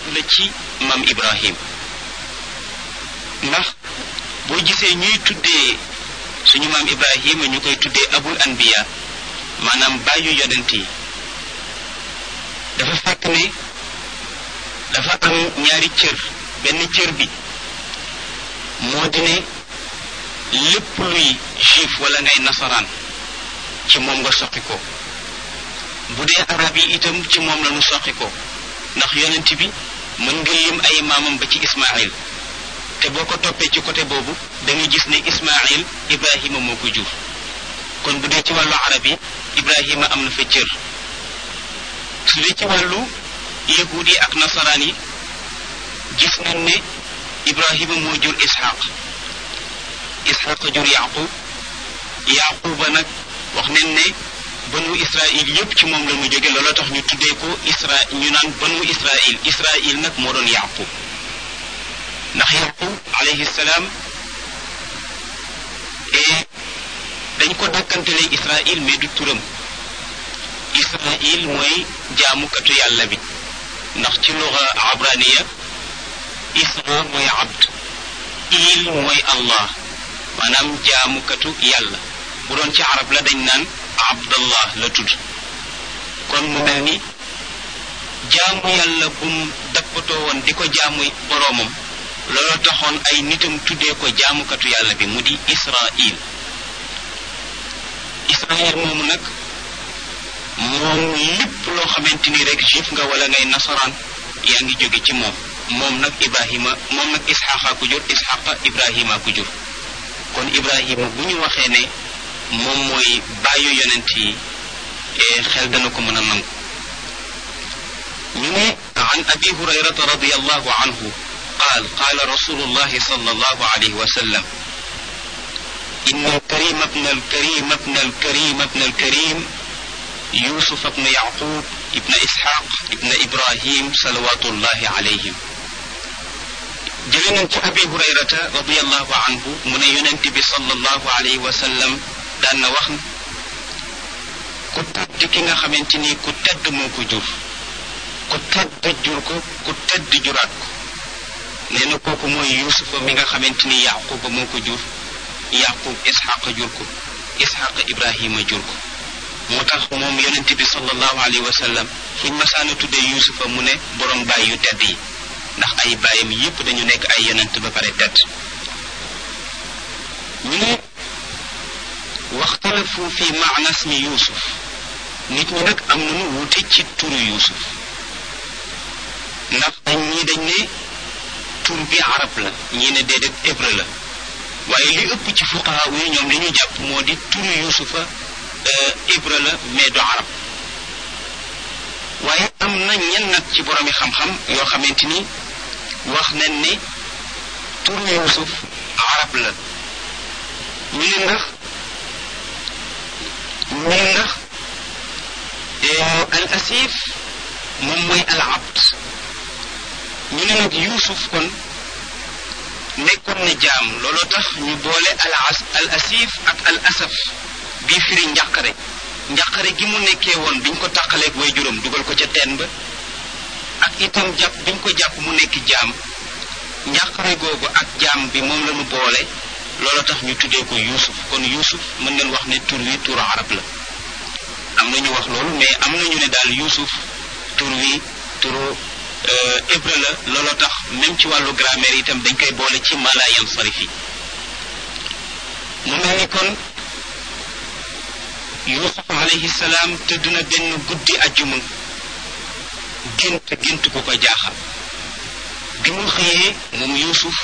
la ci maam Ibrahim ndax boo gisee ñuy tuddee suñu maam Ibrahima ñu koy tuddee abul anbiya maanaam bàyyu yonent yi dafa fekk ne dafa am ñaari cër benn cër bi moo di ne lépp luy juif wala ngay nasaraan ci moom nga soqi ko bu dee arab yi itam ci moom la ñu soqi ko ndax yonent bi mën nga lim ay maamam ba ci Ismaïl te boo ko toppee ci côté boobu da nga gis ne Ismaïl Ibrahima moo ko jur kon bu dee ci wàllu arab yi Ibrahima am na fa cër su dee ci wàllu yahuud yi ak nasaraan yi gis nañ ne Ibrahima moo jur Ishaq Ishaq jur Yaqub Yaquba nag wax nañ ne banu Israil yépp ci moom la mu jóge looloo tax ñu tuddee ko Isra ñu naan banu Israil Israil nag moo doon Yaqub ndax Yaqub alayhi salaam et dañ ko dàkkantelee Israil mais du turam Israil mooy jaamukatu yàlla bi ndax ci luga abraniya Isra mooy abd il mooy Allah maanaam jaamukatu yàlla bu doon ci arab la dañ naan abdallah la tudd kon mu mel ni jaamu yàlla bum dappatoo woon di ko jaamu boroomam loolu taxoon ay nitam tuddee ko jaamukatu yàlla bi mu di Israil Israil moomu nag moom lépp loo xamante ni rek juif nga wala ngay nasaraan yaa ngi jóge ci moom moom nag Ibrahima moom nag Isxaqa ku jur Isxaqa Ibrahima ku jur kon Ibrahima bu ñu waxee ne moom mooy bàyyu yonent yi xel dana ko mën a nangu ñu ne an abi hurayrata radiallahu anhu qaal qaala rasulullahi sallallahu alayhi wa sallam إن الكريم ابن الكريم ابن الكريم ابن الكريم يوسف ابن يعقوب ابن إسحاق ابن إبراهيم صلوات الله عليهم جلنا أبي هريرة رضي الله عنه من ينتبه صلى الله عليه وسلم دان وخن ku tedd ki nga xamante ni ku tedd moo ko jur ku tedd jur ko ku tedd juraat ko nee na kooku mooy yusufa mi nga xamante ni yaquba moo ko jur yaqub isxaqa jur ko isxaqa ibrahima jur ko moo tax moom yonent bi sallallahu alayhi wa sallam fuñ masaana tuddee yusufa mu ne borom baay yu tedd yi ndax ay baayam yépp dañu nekk ay yonent ba pare tedd ñu ne waxtalafu fi maana ismi yusuf nit ñi nag am nañu wuute ci turu yusuf ndax dañ ñii dañ ne tur bi arab la ñii ne déedéet hébreu la waaye li ëpp ci fuqaha yi ñoom li ñu jàpp moo di turu yusufa hébreu la mais du arab waaye am na ñenn nag ci boromi xam-xam yoo xamante ni wax nañ ne turu yusuf arab la ñu ne ndax ñu ne ndax al asif moom mooy al abd ñu ne nag yuusuf kon nekkoon na jaam looloo tax ñu boole al as al asif ak al asaf bii firi njàqare njàqare gi mu nekkee woon biñ ko tàqaleeg way juróom dugal ko ca teen ba ak itam jàpp biñ ko jàpp mu nekk jaam njàqare googu ak jaam bi moom la ñu boole looloo tax ñu tuddee ko yuusuf kon yuusuf mën nañ wax ne tur wi turu arab la am na ñu wax loolu mais am na ñu ne daal yuusuf tur wi turu hébreu la looloo tax même ci wàllu grammaire itam dañ koy boole ci mala yansarif yi mu mel ni kon yuusuf alayhi salaam tëdd na benn guddi ajjuma gént gént ku ko jaaxal bi mu xëyee moom yuusuf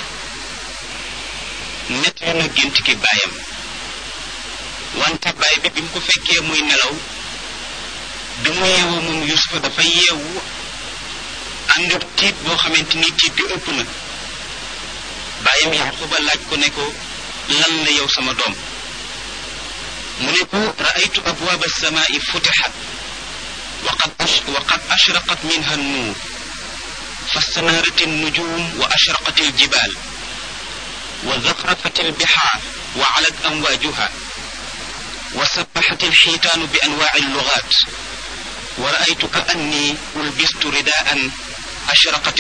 nettali na gént ki baayam wante baay bi bi mu ko fekkee muy nelaw bi mu yeewoo moom yusufa dafa yeewu ànd ak tiit boo xamante ni tiit bi ëpp na baayam yaquba laaj ko ne ko lan la yow sama doom mu ne ko raaytu abwaab alsamaai futixat وقد وقد أشرقت منها النور فاستنارت النجوم وأشرقت الجبال وزخرفت البحار وعلت أمواجها وسبحت الحيتان بأنواع اللغات ورأيت كأني ألبست رداء أشرقت